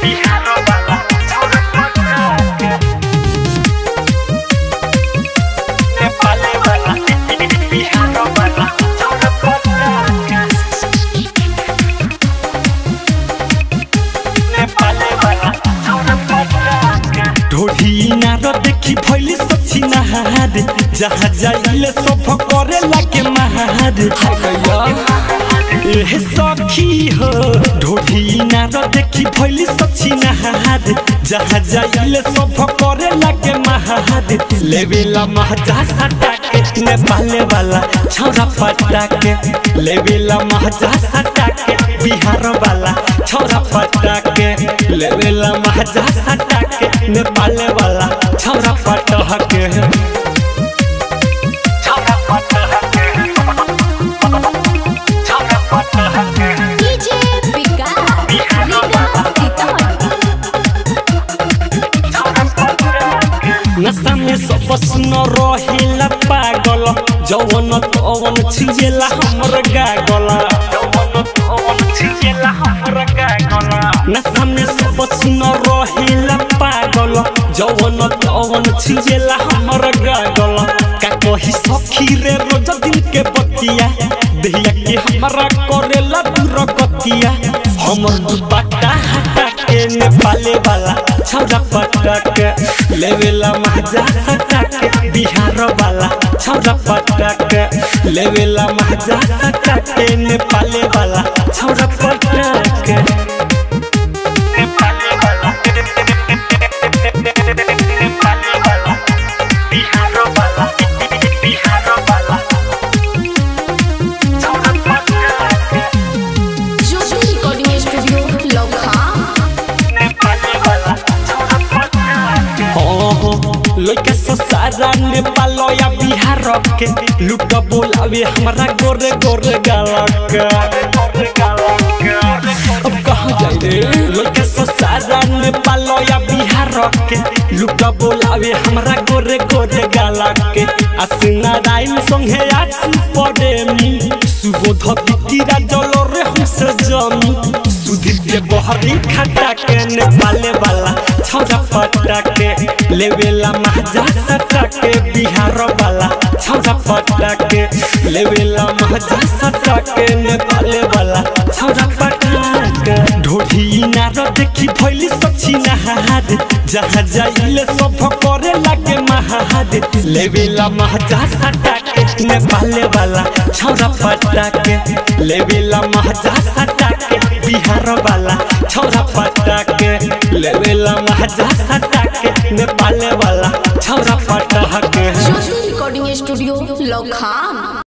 बिहार वाला छौरा पटाके नेपाली वाला बिहार वाला छौरा पटाके नेपाली वाला छौरा पटाके ढोढ़ी नार देखी भैली सची नहार जहाँ जाइले सब करे लागे महार एह सखी हो ढोढ़ी नार देखी भैली सची नहार जहाँ जाइले सब करे लागे महार लेवेला महजा सटाके नेपाले वाला छौरा पटाके लेवेला महजा सटाके बिहार वाला छौरा पटाके लेवेला महजा सटाके नेपाले वाला छौरा पटाके छौरा पटाके छौरा पटाके डीजे विकास बिहार वाला छौरा पटाके नशा में सब सुन रहेला पागल जवन तवन छिजेला हमर गागला जवन तवन छिजेला हमर गागला नशा में सब सुन रहेला पागल जवन तवन छिजेला हमर गागला का कही सखी रे रोज दिन के बतिया देहिया के हमरा करेला दूर गतिया हमर दुपट्टा हटा के नेपाले वाला छौरा पटाके लेवेला महजा सटाके बिहार वाला छौरा पटाके लेवेला महजा सटाके नेपाले वाला छौरा पटाके नेपाली वाला नेपाली वाला बिहार वाला बिहार वाला छौरा पटाके ज्योति रिकॉर्डिंग स्टूडियो लखा नेपाली वाला छौरा पटाके लइका ससारा नेपाल या बिहार के लुट बोलावे हमरा गोरे गोरे गालक अब कहाँ जाए रे लइका ससारा नेपाल या बिहार के लुट बोलावे हमरा गोरे गोरे गालक के आसिना राइम संगे आसु पड़े मी सुबोध बितिरा जल रे हमसे जमी सुधीर के बहरी खटा के नेपाले वाला छौरा पटा के लेवेला महजा सटा के बिहार वाला छौरा पटा के लेवेला महजा सटा के नेपाले वाला छौरा पटा के ढोढ़ी नार देखी भैली सची नहार जहाँ जाइले सब करे लागे महार लेवेला महजा सटा के नेपाले वाला छौरा पटा के लेवेला महजा सटा के बिहार वाला छौरा पटा के लेवेला महजा सटा के नेपाले वाला छौरा पटा के ज्योति रिकॉर्डिंग स्टूडियो लखा